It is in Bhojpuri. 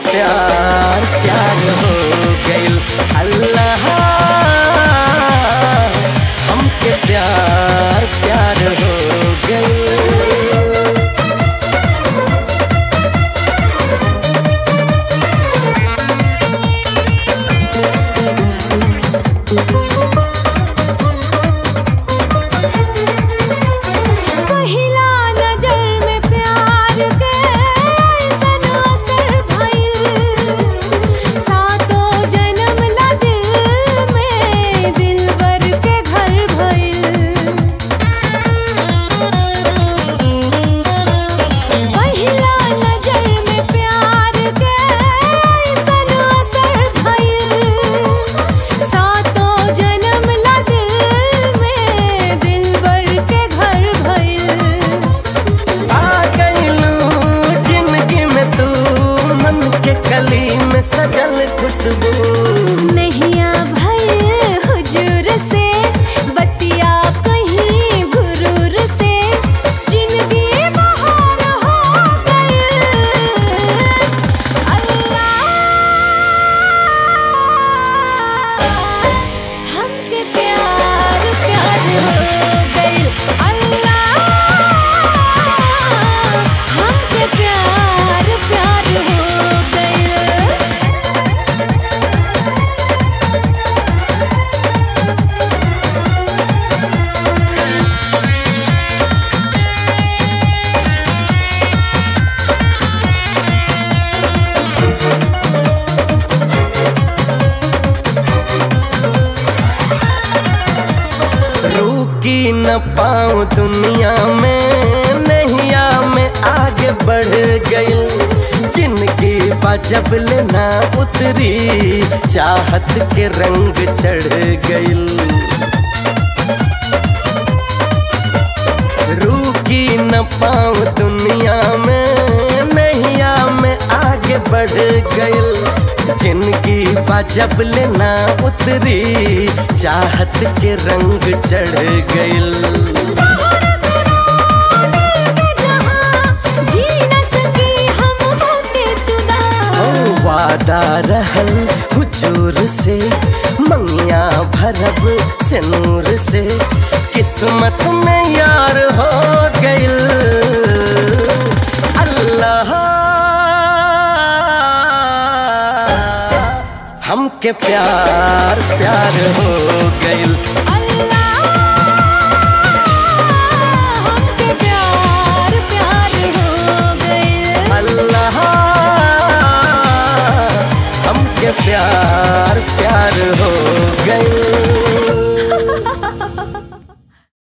प्यार प्यार हो गइल अल्लाह हमके प्यार प्यार हो गइल पहिला नजर में प्यार के ऐसन असर भइल सातों जन्म ला दिल में दिलबर के घर भइल पहिला नजर में प्यार के ऐसन असर भइल सातों जन्म ला दिल में दिलबर के घर भइल आ गइलू जिंदगी में तू मन के कली में सजल खुशबू नैया भइल हुजूर से बतिया कहीं गुरूर से जिंदगी बहार हो गइल अल्लाह हमके प्यार प्यार हो गइल अल्लाह हमके प्यार प्यार हो गइल रुकी न पाऊं दुनिया में नैया में आगे बढ़ गइल जिनकी जब लेना उतरी चाहत के रंग चढ़ गइल रुकी न पाऊं दुनिया में नैया में आगे बढ़ गइल जिनकी जब लेना उतरी चाहत के रंग चढ़ गइल तोहर सिवा दिल के जहां जी न सकी हम होके जुदा ओ वादा रहल हुजूर से मंगिया भरब से नूर से किस्मत में यार हो गइल अल्लाह हमके प्यार प्यार हो गइल अल्लाह हमके प्यार प्यार हो गइल अल्लाह हमके प्यार प्यार हो गइल